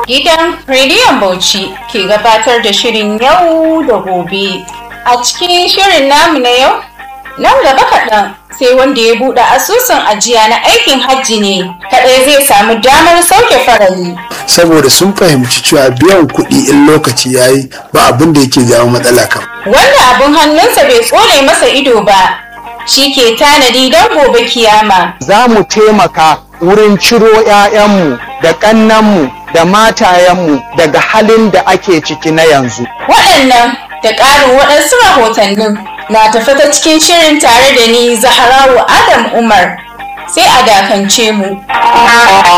Gidan Rediyon Bauchi ke gabatar da shirin yau da gobe. A cikin shirin namu na yau, nan gaba kaɗan sai wanda ya buɗe asusun ajiya na aikin hajji ne kaɗai zai samu damar sauke farali. saboda sun fahimci cewa biyan kuɗi in lokaci ya yi ba abin da yake jawo matsala kan. Wanda abin hannunsa bai tsone masa ido ba, shi ke tanadi don gobe kiyama. za mu taimaka wurin ciro 'ya'yanmu da ƙannanmu da matayenmu daga halin da ake ciki na yanzu. Waɗannan da ƙarin waɗansu rahotannin na tafi ta cikin shirin tare da ni Zaharawu Adam Umar. Sai a dakance mu.